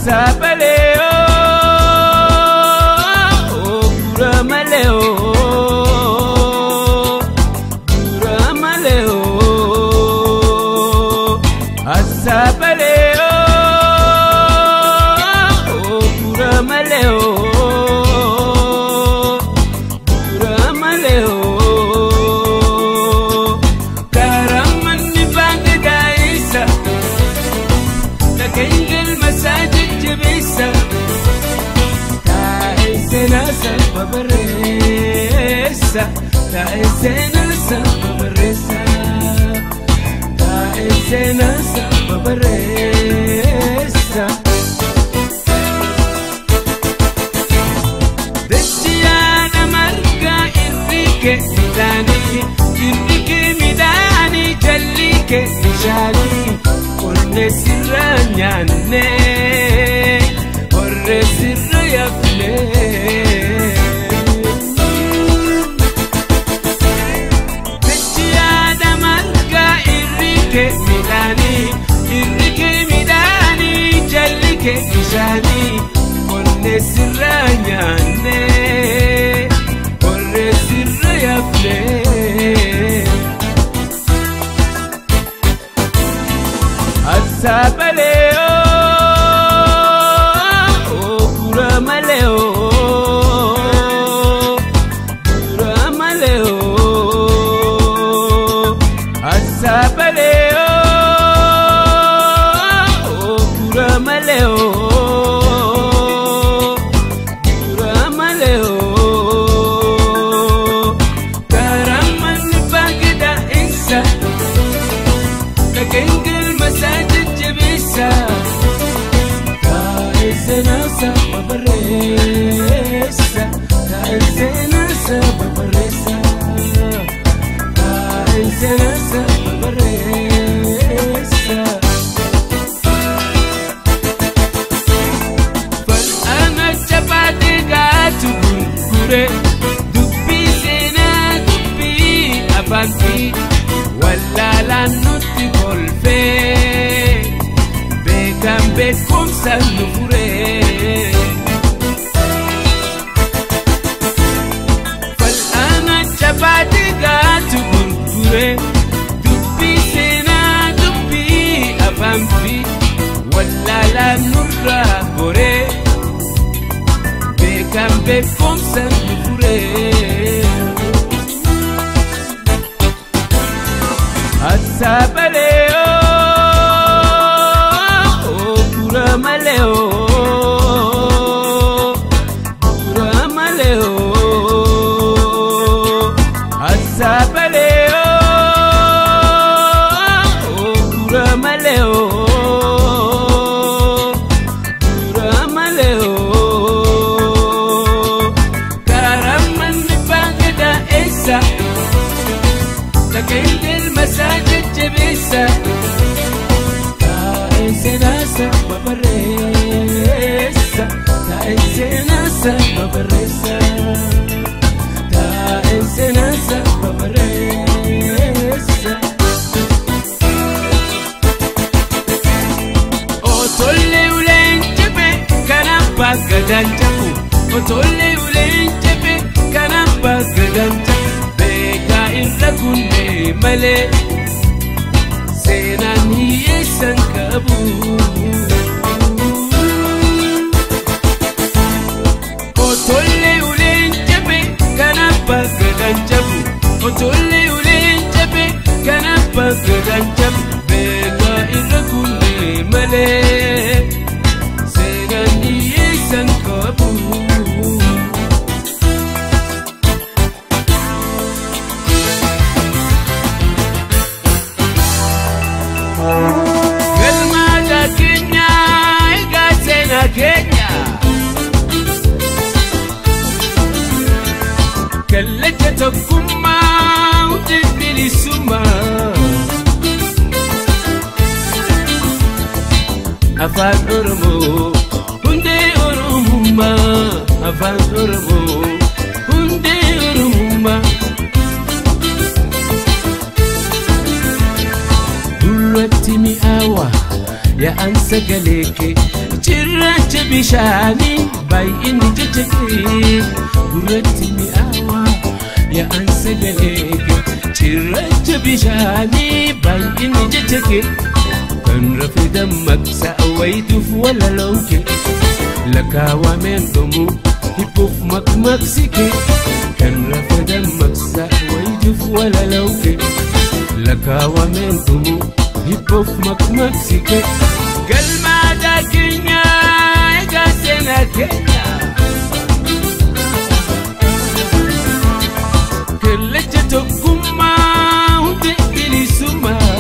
Asaabalee oo gura malee oo gura malee oo asaabalee oo gura malee oo gura malee oo karamanni baanga daa'isa. Dhageenyaan masaa jajjabeessa taa'ee seenaa salpha barreessa taa'ee seenaa salpha barreessa taa'ee seenaa salpha barreessa. Dachiyaadha margaa irri kee midhaanii irri kee midhaanii jalli kee bishaanii qonnee sirra nyaannee horree sirra yaafnee. Dachiyaadha margaa irri kee midhaanii irri kee midhaanii jalli kee bishaanii qonnee sirra nyaannee horree sirra yaafnee. Asaabalee oo gura malee oo gura malee oo asaabalee oo gura malee oo gura malee oo karamanni baanga daa'isa. Dhageenyaan masaa jajjabeessa taa'ee seenaa saba barreessa taa'ee seenaa saba barreessa taa'ee seenaa saba barreessa. Fal'aana jabaatee gaatu gurgure dubbii seenaa dubbii afaantii wallaalaan nutti kolfee beekan beekumsa nu furee. Fal'aana jabaatee gaatu gurgure dubbii seenaa dubbii afaantii wallaalaan nurraa goree beekan beekumsa nu furee. Asaabalee oo gura malee oo gura malee oo asaabalee oo gura malee oo gura malee oo karamanni baanga daa'essa. Dhageenyaan masaa jajjabeessa taa'ee seenaa saba barreessa taa'ee seenaa saba barreessa taa'ee seenaa saba barreessa. Otollee uleen jebe kan abbaa gadaan jabu otollee uleen jebe kan abbaa gadaan jabu beekaa irra gunnee malee seenaan hiyyeessan qabu. Otollee uleen jebe kan abbaa gadaan jabu otollee uleen jebe kan abbaa gadaan jabu beekaa irra gunnee malee seenaan hiyyeessan qabu. Galmaata keenya egaa seenaa keenya. Kallacha tokkummaa hundi bilisummaa. Afaan Oromoo hundee Oromummaa. Afaan Oromoo hundee Oromummaa. Duratti mi'aawa yaa'an sagalee kee cirracha bishaanii baay'inni jecha kee gurratti mi'aawaa yaa'an sagalee kee cirracha bishaanii baay'inni jecha kee kan rafe dammaqsa wayituuf walaloon kee lakkaawameen dhumuu hiphuuf makmaqsi kee kan rafe dammaqsa wayituuf walaloon kee lakkaawameen dhumuu hiphuuf makmaqsi kee galmaadaa keenya egaa seenaa keenya kallacha tokkummaa hundi bilisummaa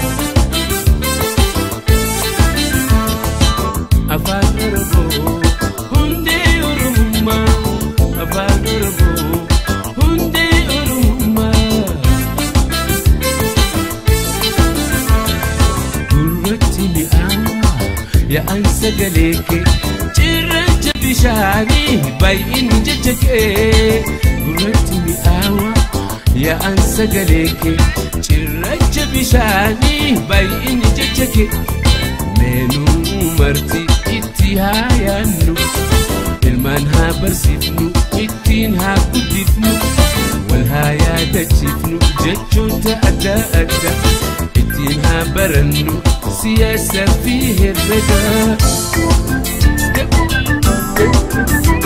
afaan oromoo hundee oromummaa afaan oromoo hundee oromummaa gurratti mi'aawaa yaa'an sagalee kee cirracha bishaanii baay'inni jecha kee gurratti mi'aawaa yaa'an sagalee kee cirracha bishaanii baay'inni jecha kee meenuu marti itti haa yaannu ilmaan haa barsiifnu ittiin haa guddifnu wal haa yaadachiifnu jechoota adda addaa ittiin haa barannu siyaasa fi herrega.